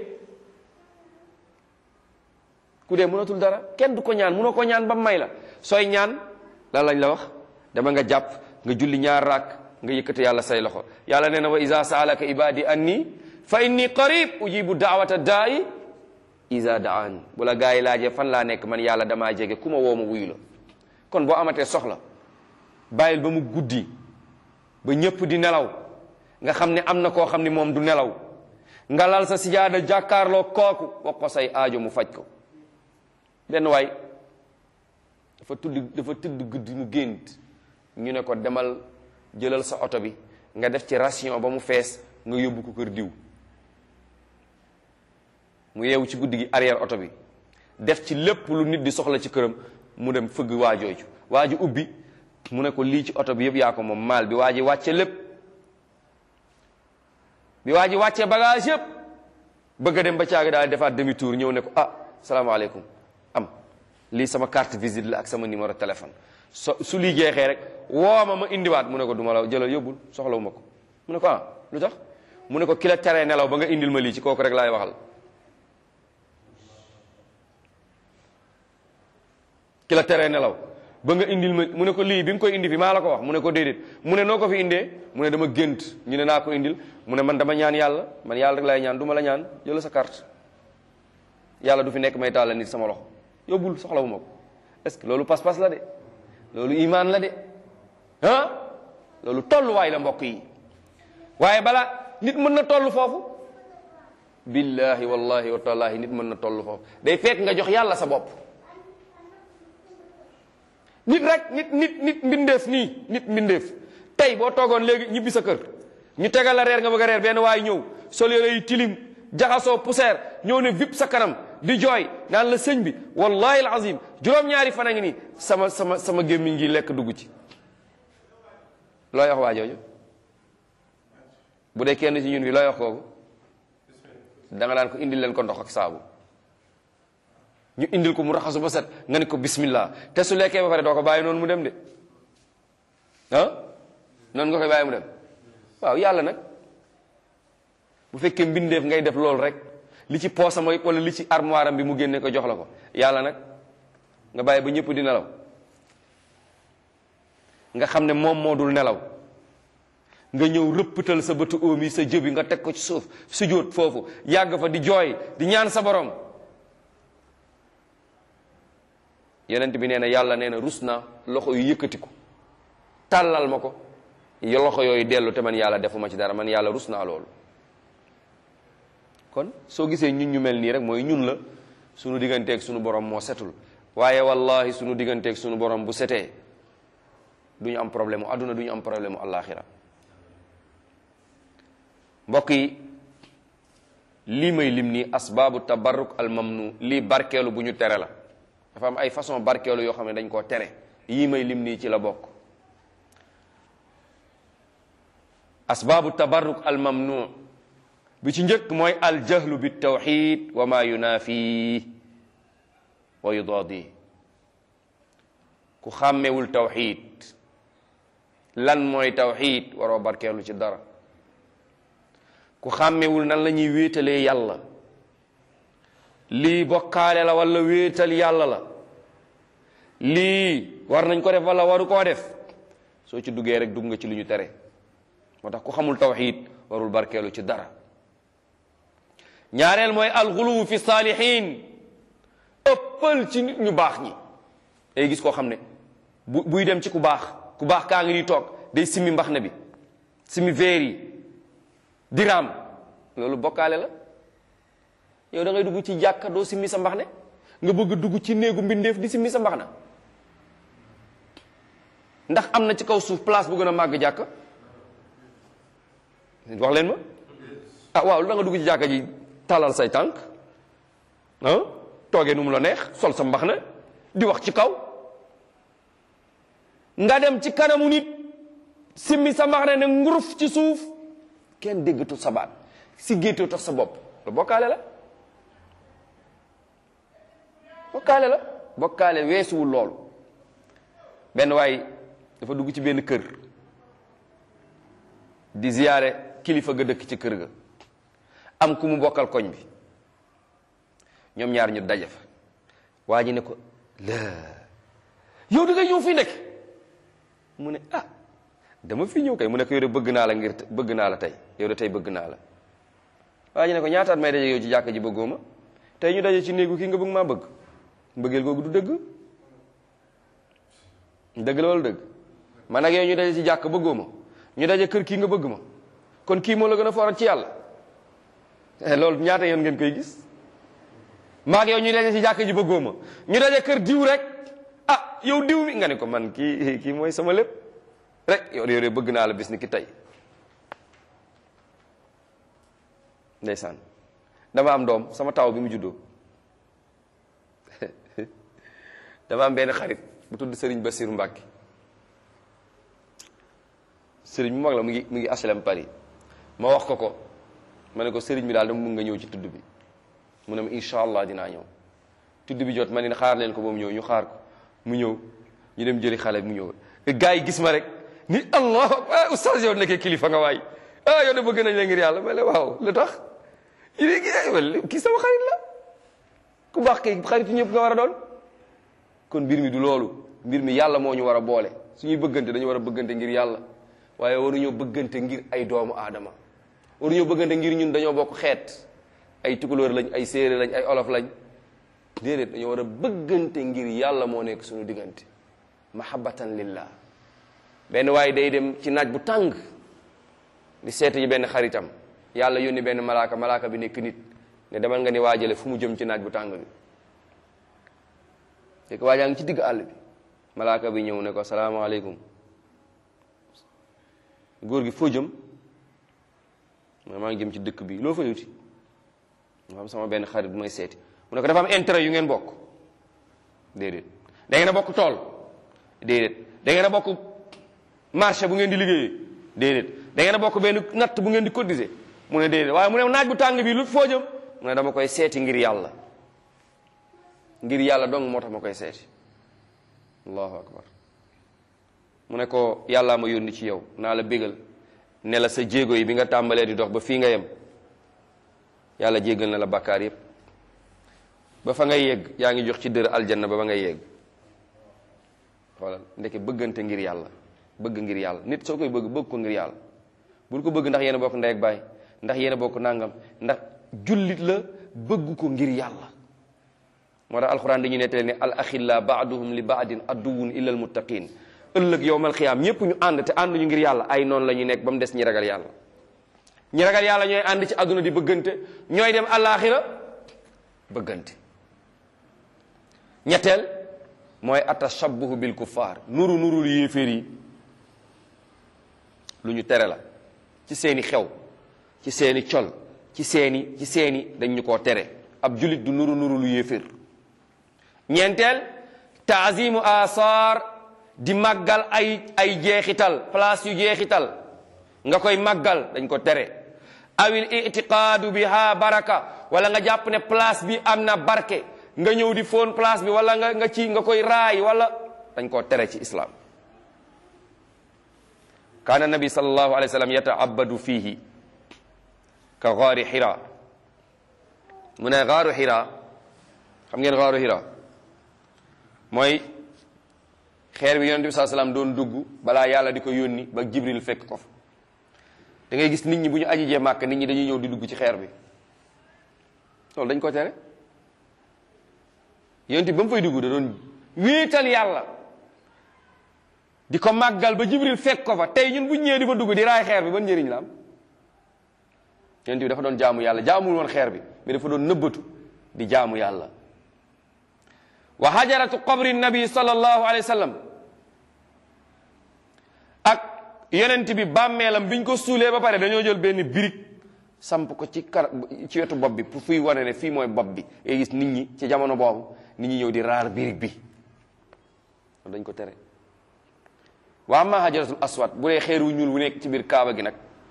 ku dee mënatul dara kenn du ko ñaan mënoo ko ñaan ba may la sooy ñaan lan lañ la wax dama nga jàpp nga julli ñaar raak nga yëkkate yàlla say loxo yàlla nee na wa iza saalaka ibadi anni fa inni qarib ujibu daawata daa'i iza daan bu la gaa yi laajee fan laa nekk man yàlla damaa jege ku ma woo ma wuyu la kon boo amatee soxla bàyyil ba mu guddi ba ñëpp di nelaw nga xam ne am na koo xam ne moom du nelaw nga lal sa sijaada jàkkaarloo kooku wax ko say aajo mu faj ko benn waay dafa tudd dafa tudd guddi mu gént ñu ne ko demal jëlal sa oto bi nga def ci ration ba mu fees nga yóbbu ko kër diw mu yeewu ci guddi gi arrière oto bi def ci lépp lu nit di soxla ci këram mu dem fëgg waa jooju waa ji ubbi mu ne ko lii ci oto bi yëpp yaa ko moom maal bi waa ji wàcce lépp bi waa ji wàccee bagage yëpp bëgg a dem ba caaga daal defaat demi tour ñëw ne ko ah salaamaaleykum am lii sama carte visite la ak sama numéro téléphone so su lii jeexee rek woo ma ma indiwaat mu ne ko duma la jëlal yóbbul soxlawu ma ko mu ne ko ah lu tax mu ne ko ki la teree nelaw ba nga indil ma lii ci kooku rek laay waxal ki la teree nelaw ba nga indil ma mu ne ko lii bi nga koy indi fi maa la ko wax mu ne ko déedéet mu ne noo ko fi indee mu ne dama gént ñu ne naa ko indil mu ne man dama ñaan yàlla man yàlla rek laay ñaan du ma la ñaan jëla sa carte yàlla du fi nekk may taal nit sama loxo yóbbul soxlawu ma ko est-ce que loolu pas-pas la de loolu imaan la de ah loolu tolluwaay la mbokk yi waaye balaa nit mën na toll foofu billahi wallahi wa taalahi nit mën na toll foofu day fekk nga jox yàlla sa bopp nit rek nit nit nit mbindeef nii nit mbindeef tey boo toogoon léegi ñibbi sa kër ñu tegal la reer nga bëgg a reer benn waay ñëw sol yére yi tilim jaxasoo poussière ñëw ne vip sa kanam di jooy naan la sëñ bi wallahi alazim juróom-ñaari fan a ngi nii sama sama sama gémmiñ gi lekk dugg ci looy wax waa jooju bu dee kenn ci ñun bi looy wax kooku da nga daan ko indil leen ko ndox ak saabu ñu indil ko mu raxasu ba set nga ne ko bismillah te su lekkee ba pare doo ko bàyyi noonu mu dem de ah noonu nga koy bàyyi mu dem waaw yàlla nag bu fekkee mbindeef ngay def loolu rek li ci poosam wala li ci armoire am bi mu génne ko jox la ko yàlla nag nga bàyyi ba ñëpp di nelaw nga xam ne moom moo dul nelaw nga ñëw rëppatal sa bëtu oom yi sa jëbi nga teg ko ci suuf sujjóot foofu yàgg fa di jooy di ñaan sa borom yonent bi nee na yàlla nee na rus na loxo yu yëkkatiku tàllal ma ko loxo yooyu dellu te man yàlla defuma ci dara man yàlla rus naa loolu kon soo gisee ñun ñu mel nii rek mooy ñun la sunu digganteeg sunu borom moo setul waaye wallahi sunu digganteeg sunu borom bu setee du ñu am problème mu àdduna du ñu am problème mu àllaaxira mbokk yi lii may lim nii asbaabu tabarruk al mamnu lii barkeelu bu ñu tere la dafa am ay façon barkeelu yoo xam ne dañ koo tere yii may lim nii ci la bokk asbaabu tabarruk al mamnu bi ci njëkk mooy al jahlu bi tawxid wa ma yunaafi wa yudaadi ku xàmmewul tawxid lan mooy tawxid waroo barkeelu ci dara ku xàmmewul nan la ñuy wéetalee yàlla lii bokkaale la wala wéetal yàlla la lii war nañ ko def wala waru koo def soo ci duggee rek dugg nga ci lu ñu tere moo tax ku xamul tawxid warul barkeelu ci dara ñaareel mooy alxuluwu fi saalihin ëppal ci nit ñu baax ñi day gis koo xam ne bu buy dem ci ku baax ku baax kaa ngi ni toog day simmi mbax na bi simmi veer yi diraam loolu bokkaale la yow da ngay dugg ci jàkka doo simmi sa mbax ne nga bëgg dugg ci néegu mbindeef di simmi sa mbax na ndax am na ci kaw suuf place bu gën a màgg jàkka wax leen ma ah waaw lu da nga dugg ci jàkka ji tàllal say tànk ah toogee nu mu la neex sol sa mbax na di wax ci kaw nga dem ci kanamu nit simmi sa mbax na ne nguruf ci suuf kenn déggatu sa baat si géetoo tax sa bopp lu bokkaale la bokkaale la bokkaale weesuwul loolu benn waay dafa dugg ci benn kër di ziyaare kilifa ga dëkk ci kër ga am ku mu bokkal koñ bi ñoom ñaar ñu daje fa waa ji ne ko la yow da ngay ñëw fii nekk mu ne ah dama fi ñëw kay mu ne ko yow de bëgg naa la ngir bëgg naa la tey yow de tey bëgg naa la waa ji ne ko ñaataat may daje yow ci jàkka ji bëggoo ma tey ñu daje ci néegu kii nga bëgg maa bëgg mbëggeel googu du dëgg dëgg la wala dëgg man ak yow ñu daje ci jàkk bëggoo ma ñu daje kër kii nga bëgg ma kon kii moo la gën a foorat ci yàlla loolu ñaata yoon ngeen koy gis maag yow ñu daje ci jàkk ji bëggoo ma ñu daje kër diw rek ah yow diw mi nga ne ko man kii kii mooy sama lépp rek yow yow de bëgg naa la bis ni ki tey ndeysaan dama am doom sama taw bi mu juddoo dafa am benn xarit bu tudd Serigne Bassirou Mbacke Serigne bu mag la mu ngi mu ngi HLM Paris ma wax ko ko ma ne ko Serigne bi daal dama mun nga ñëw ci tudd bi mu ne ma incha allah dinaa ñëw tudd bi jot ma ne xaar leen ko ba mu ñëw ñu xaar ko mu ñëw ñu dem jëli xale mu ñëw gars yi gis ma rek ni allah ah oustaz yow nekkee kilifa nga waay ah yow de bëgg nañ la ngir yàlla ma ne waaw lu tax kii sama xarit la ku baax kay xaritu ñëpp nga war a doon kon mbir mi du loolu mbir mi yàlla moo ñu war a boole suñuy bëggante dañu war a bëggante ngir yàlla waaye waruñoo bëggante ngir ay doomu aadama waruñoo bëggante ngir ñun dañoo bokk xeet ay tukulóor lañ ay séeréer lañ ay olof lañ déedéet dañoo war a bëggante ngir yàlla moo nekk suñu diggante mahabbatan lillah benn waaye day dem ci naaj bu tàng di seeta ji benn xaritam yàlla yónni benn malaaka malaaka bi nekk nit ne demal nga ni waajale fu mu jëm ci naaj bu tàng bi fekk waajaa ngi ci digg àll bi malaaka bi ñëw ne ko salaamaaleykum góor gi foo jëm ma maa ngi jëm ci dëkk bi loo fa yuti ma am sama benn xarit bu may seeti mu ne ko dafa am intérêt yu ngeen bokk déedéet da ngeen a bokk tool déedéet da ngeen a bokk marché bu ngeen di liggéeyee déedéet da ngeen a bokk benn natt bu ngeen di cotiser mu ne déedéet waaye mu ne naaj bu tàng bi lu foo jëm mu ne dama koy seeti ngir yàlla ngir yàlla dong moo tax ma koy seeti allahu akbar mu ne ko yàllaa ma yónni ci yow naa la bégal ne la sa jéego yi bi nga tàmbalee di dox ba fii nga yem yàlla jéggal na la bàkkaar yépp ba fa ngay yegg yaa ngi jox ci dër aljanna ba ba ngay yegg xoolal ndeke bëggante ngir yàlla bëgg ngir yàlla nit soo koy bëgg bëgg ko ngir yàlla bul ko bëgg ndax yéen a bokk ndey ak baay ndax yéen a bokk nangam ndax jullit la bëgg ko ngir yàlla moo tax alxuraan dañuy nettali ne al axilla baaduhum li baadin adduwun illa al muttaqin ëllëg yowmal xiyaam ñépp ñu ànd te ànduñu ngir yàlla ay noonu la ñuy nekk ba mu des ñi ragal yàlla ñi ragal yàlla ñooy ànd ci àdduna di bëggante ñooy dem àllaaxira bëggante ñetteel mooy atashabbuhu bil kuffaar nuru nurul yéeféer yi lu ñu tere la ci seeni xew ci seeni col ci seeni ci seeni dañ ñu koo tere ab julit du nuru nuru lu yéeféer ñeenteel taazimu asaar di màggal ay ay jeexital place yu jeexital nga koy màggal dañ ko tere awil itiqaadu biha baraka wala nga jàpp ne place bi am na barke nga ñëw di foon place bi wala nga nga ci nga koy raay wala dañ koo tere ci islam kaana nabi sallallahu alayhi wa sallam yataabadu fihi ka gaari xira mu ne gaaru xira xam ngeen gaaru xira mooy xeer bi yonent bi saa salaam doon dugg balaa yàlla di ko yónni ba jibril fekk ko fa da ngay gis nit ñi bu ñu aji jee màkk nit ñi dañuy ñëw di dugg ci xeer bi loolu dañ ko tere yonent bi ba mu fay dugg da doon wéetal yàlla di ko màggal ba jibril fekk ko fa tey ñun bu ñu ñëwee di fa dugg di raay xeer bi ban njëriñ la am yonent bi dafa doon jaamu yàlla jaamul woon xeer bi mais dafa doon nëbbatu di jaamu yàlla wa hajaratu qabri nabi sallallahu alayhi wa sallam ak yonent bi bàmmeelam biñ ko suulee ba pare dañoo jël benn birig samp ko ci kar ci wetu bopp bi pour fuy wane ne fii mooy bopp bi ngay gis nit ñi ci jamono boobu nit ñi ñëw di raar birig bi dañ ko tere wa amma hajaratul aswad bu dee xeer wu ñuul wu nekk ci biir kaaba gi nag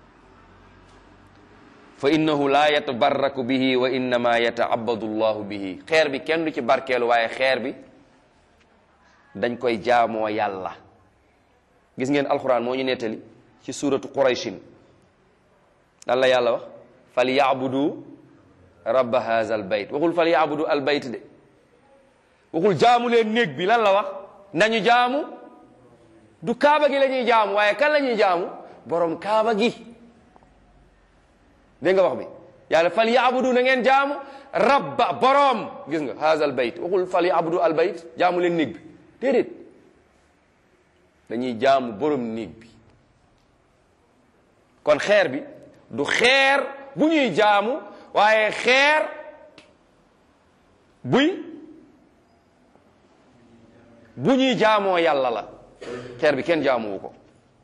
fa innahu la yatabarraku bihi wa innama yataabadu llahu bihi xeer bi kenn du ci barkeelu waaye xeer bi dañ koy jaamoo yàlla gis ngeen alquran moo ñu nettali ci suratu qurayshin lan la yàlla wax fal yaabudu rabba haza al bayt waxul fal yaabudu al bayt de waxul jaamu leen néeg bi lan la wax nañu jaamu du kaaba gi la ñuy jaamu waaye kan la ñuy jaamu borom kaaba gi dégg nga wax bi yàlla fal yaabudu na ngeen jaamu rabba borom gis nga haza al bayt waxul fal yaabudu al bayt jaamu leen néeg bi déedéet dañuy jaamu borom néeg bi kon xeer bi du xeer bu ñuy jaamu waaye xeer buy bu ñuy jaamoo yàlla la xeer bi kenn jaamuwu ko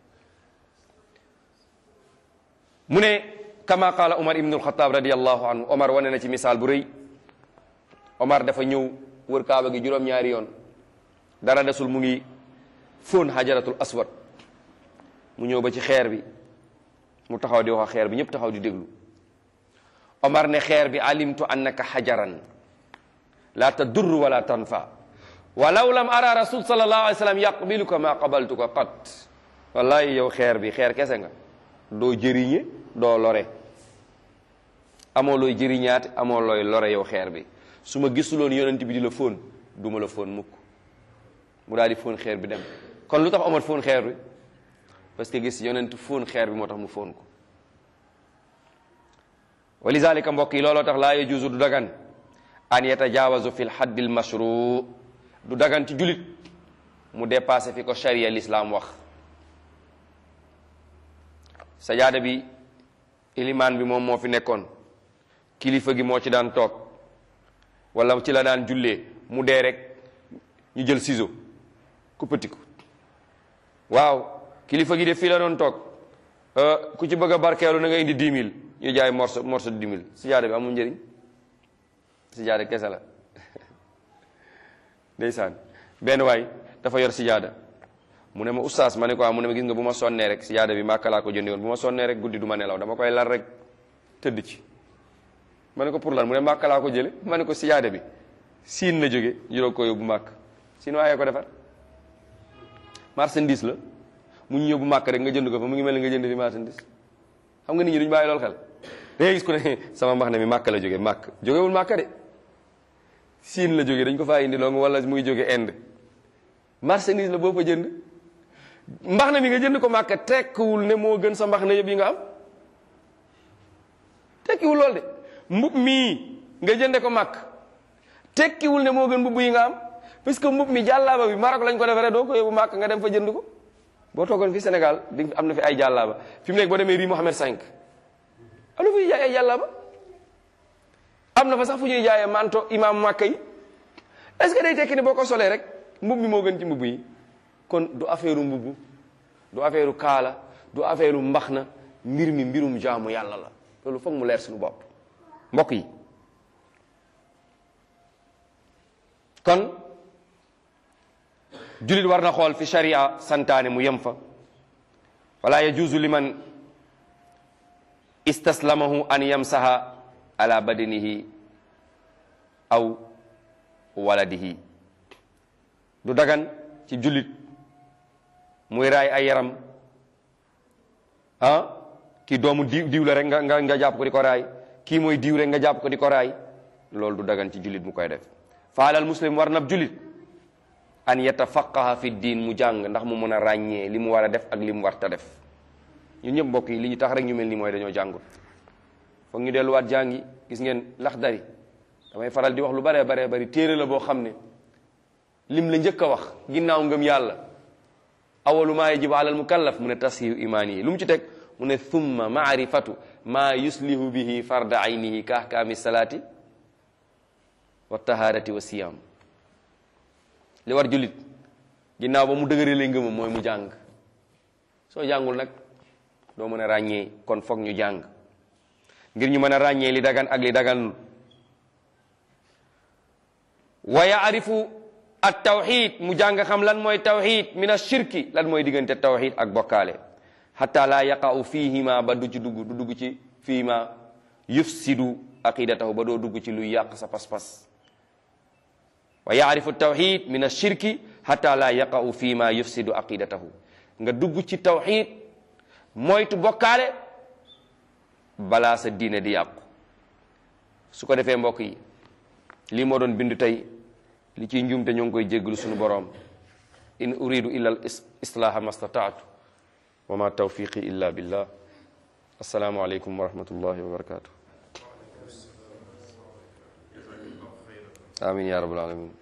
mu ne kama qaala Omar ibn al-Khattab radiyallahu anhu Omar wane na ci misaal bu rëy Omar dafa ñëw wër kaaba gi juróom-ñaari yoon dara desul mu ngi fóon xajaratul aswad mu ñëw ba ci xeer bi mu taxaw di wax xeer bi ñëpp taxaw di déglu Omar ne xeer bi alimtu annaka xajaran la tadur wala tanfa walaw lam ara rasul sallallahu alayhi wa sallam yaqbiluka ma qabaltuka qat wallahi yow xeer bi xeer kese nga doo jëriñe doo lore amoo looy jëriñaate amoo looy lore yow xeer bi su ma gisuloon yonent bi di la fóon du ma la fóon mukk mu daal di fóon xeer bi dem kon lu tax Omar fóon xeer bi parce que gis yonent fóon xeer bi moo tax mu fóon ko wa lizalika mbokk yi looloo tax laa yajuuzu du dagan an yatajaawazu fi lxaddi lmashru du dagan ci julit mu dépassé fi ko sharia l'islam wax sajaada bi ilimaan bi moom moo fi nekkoon kilifa gi moo ci daan toog wala ci la daan jullee mu dee rek ñu jël ciseau kuppati ko waaw kilifa gi de fii la doon toog ku ci bëgg a barkeelu na nga indi dix mille ñu jaay morso morso dix mille sijaada bi amul njëriñ sijaada kese la ndeysaan benn waay dafa yor sijaada mu ne ma oustaz ma ne ko mu ne ma gis nga bu ma sonnee rek sijaada bi màkka laa ko jëndi woon bu ma sonnee rek guddi du ma nelaw dama koy lal rek tëdd ci ma ne ko pour lan mu ne màkka laa ko jële ma ne ko sijaada bi siin la jóge juróog ko yóbbu màkk siin waaye ko defar marchandise la mu ñu yóbbu màkk rek nga jënd ko fa mu ngi mel ni nga jënd fi marchandise xam nga nit ñi duñu bàyyi lool xel da ngay gis ku ne sama mbax ne mi màkk la jóge màkk jógewul màkk de siin la jóge dañ ko faa indi loolu wala muy jóge Inde marchandise la boo fa jënd mbax na mi nga jënd ko màkk tekkiwul ne moo gën sa mbax na yëpp yi nga am tekkiwul lool de mbub mii nga jënde ko màkk tekkiwul ne moo gën mbubb yi nga am parce que mbub mi jàllaaba bi Maroc lañ ko defaree doo ko yóbbu màkk nga dem fa jënd ko boo toogoon fi Sénégal di am na fi ay jàllaaba fi mu nekk boo demee rii Mohamed 5 am na fi jaay ay jàllaaba am na fa sax fu ñuy jaayee manto imam màkk yi est-ce que day tekki ne boo ko solee rek mbub mi moo gën ci mbubb yi kon du affaire mbubb du affaire kaala du affaire mbax na mbir mi mbirum jaamu yàlla la loolu foog mu leer suñu bopp mbokk yi kon julit war na xool fi sharia santaane mu yem fa wala yajuuzu liman istaslamahu an yamsaha ala badanihi aw waladihi du dagan ci jullit muy raay ay yaram ah kii doomu diw diw la rek nga nga nga jàpp ko di ko raay kii mooy diw rek nga jàpp ko di ko raay loolu du dagan ci jullit mu koy def faalal muslim war nab jullit an yatafaqaha fi diin mu jàng ndax mu mën a ràññee li mu war a def ak li mu warta def ñun ñëpp mbokk yi li ñu tax rek ñu mel ni mooy dañoo jàngul foog ñu delluwaat jàngi gis ngeen laxdari damay faral di wax lu baree baree bari téere la boo xam ne lim la njëkk a wax ginnaaw ngëm yàlla awalu maa yajibu alal mukallaf mu ne tashihu imaani yi lu mu ci teg mu ne thumma maarifatu maa yuslihu bihi farda aynihi ka ahkaami salaati wa taharati wa siyam li war jullit ginnaaw ba mu dëgëralee ngëmam mooy mu jàng soo jàngul nag doo mën a ràññee kon foog ñu jàng ngir ñu mën a ràññee li dagan ak li daganul wa yaarifu at tawxid mu jàng xam lan mooy tawxid min ashirki lan mooy diggante tawxid ak bokkaale xata laa yaqa'u fihima ba du ci dugg du dugg ci fihima yufsidu aqidatahu ba doo dugg ci luy yàq sa pas-pas wa yaarifu tawxid min ashirki xata laa yaqa'u fihima yufsidu aqidatahu nga dugg ci tawxid moytu bokkaale balaa sa diine di yàqu su ko defee mbokk yi lii moo doon bindu tey li ciy njuumte ñoo ngi koy jéggalu suñu boroom in uridu illa al islaaha ma stataatu wa ma tawfiqi illa billah assalaamu aleykum wa rahmatullahi wa barakatuh amin ya rabbal alamin